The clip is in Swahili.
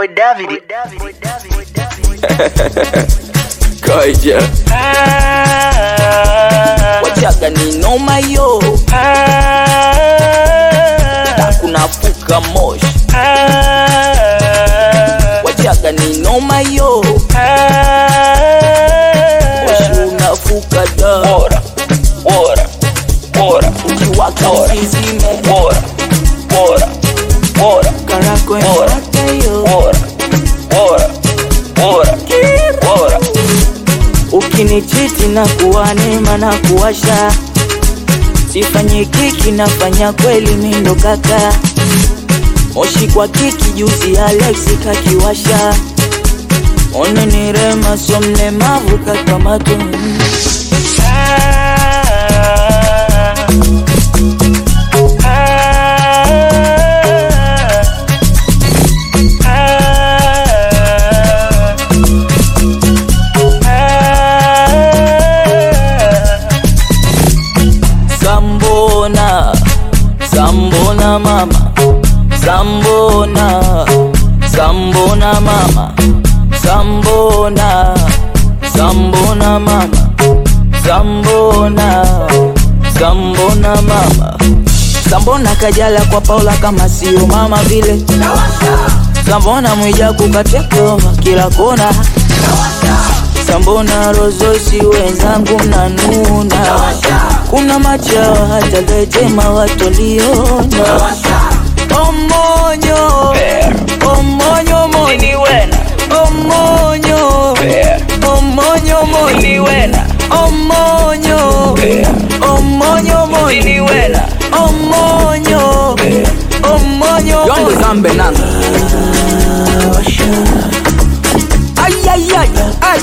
boy David. Kaija wachaga ni noma yo na kunafuka moshi wachaga ni noma yo moshi unafuka da bora bora bora ukiwaka usizime bora bora bora karako inafuata yo bora bora bora bora ukinichiti na kuwa neema na kuwasha sifanye kiki nafanya kweli mindo kaka moshi kwa kiki juzi Alexi kakiwasha one ni rema so mlemavu kakamato Sambona, Sambona mama, Sambona, Sambona mama, Sambona, Sambona mama, Sambona, Sambona mama, Sambona kajala kwa Paula kama sio mama vile, Sambona Mwijaku katekova kila kona, Sambona Rozosi wenzangu mnanuna, kuna machawa hata Lwetema watoliona. Omonyo, omonyo monyo, omonyo, omonyo monyo, omonyo, omonyo monyo, omonyo, omonyo Yonde zambe nanga Ay, ay, ay, ay.